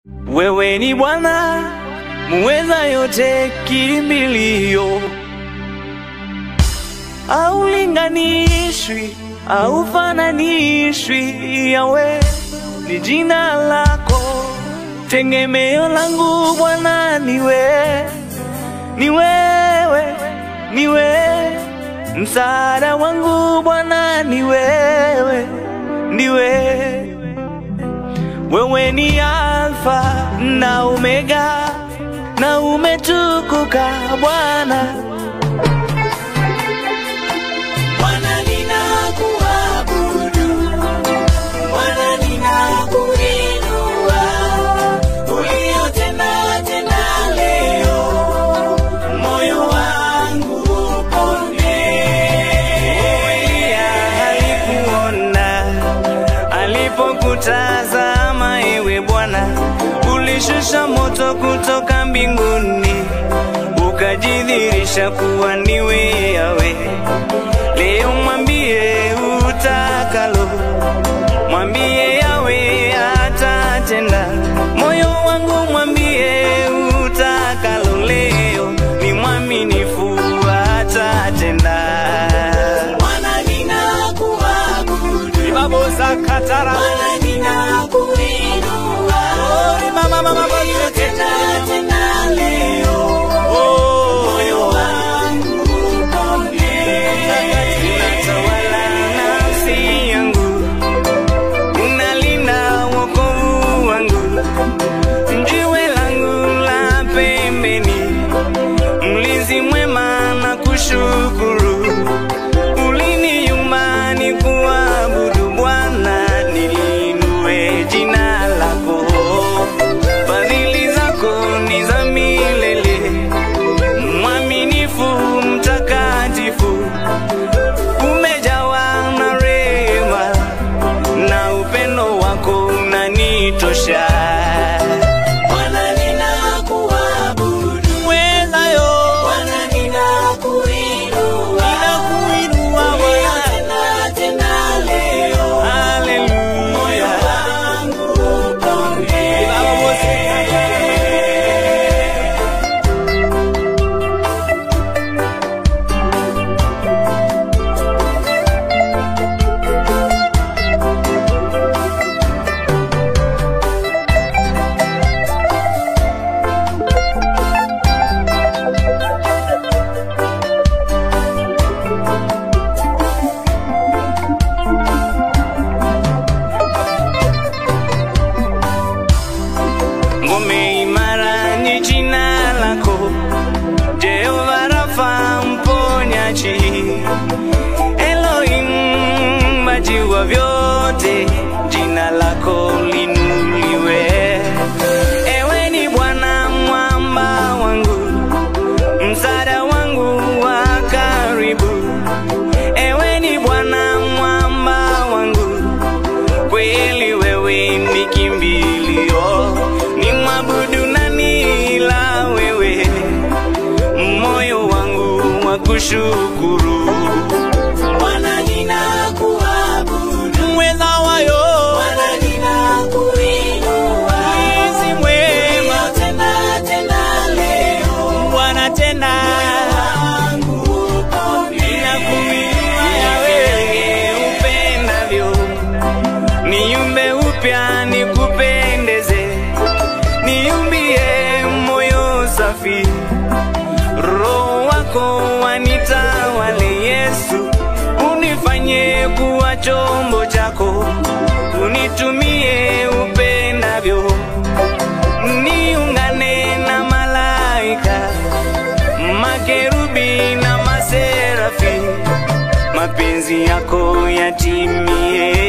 Wewe ni Bwana muweza yote, kimbilio aulinganishwi, aufananishwi. Yawe ni jina lako, tegemeo langu Bwana ni wewe, ni wewe, ni wewe, msaada wangu Bwana ni wewe, ni wewe. Wewe ni Alfa na Omega, na umetukuka Bwana. Bwana ninakuabudu, Bwana ninakuinua, uliyotenda tena leo, moyo wangu upone. Elia alikuona alipokutazama, ewe Bwana, ulishusha moto kutoka mbinguni, ukajidhihirisha kuwa niwe Yawe. Leo mwambie utakalo, mwambie Yawe atatenda. Moyo wangu mwambie utakalo, leo ni mwaminifu atatenda. Bwana ninakuabudu, Babosa katara Bwana ninakuinua, mama mama uliyotenda tena leo, moyo wangu upone. Unatawala nafsi yangu, unalinda wokovu wangu, jiwe langu la pembeni, mlinzi mwema na kushukuru, uliniumba ni kuabudu Bwana, nilinue jina lako, fadhili zako ni za milele, mwaminifu mtakatifu umejawa na rehema na upendo wako unanitosha. Bwana ninakuabudu, Mwezayo Bwana ninakuinua, ninakuinua Bwana, uliyotenda tena leo, moyo haleluya. wangu upone. Ngome imara ni jina lako, Jehova Rafa mponyaji, Elohim maji wa vyote, jina lako linuliwe. Ewe ni Bwana mwamba wangu, msaada wangu wa karibu. Ewe ni Bwana mwamba wangu, kweli wewe ni kimbilio, ni mwabudu nani ila wewe, moyo wangu wa kushukuru. Bwana ninakuabudu, Mweza wayo Bwana ninakuinua, mwizi mwema, uliyotenda tena leo, Bwana tena wangu upone. ninakuinua Yawe upendavyo, niumbe upya nikupendeze, niumbie moyo safi, Roho wako wanitawale Yesu, unifanye kuwa chombo chako, unitumie upendavyo, niungane na malaika makerubi na maserafi, mapenzi yako yatimie.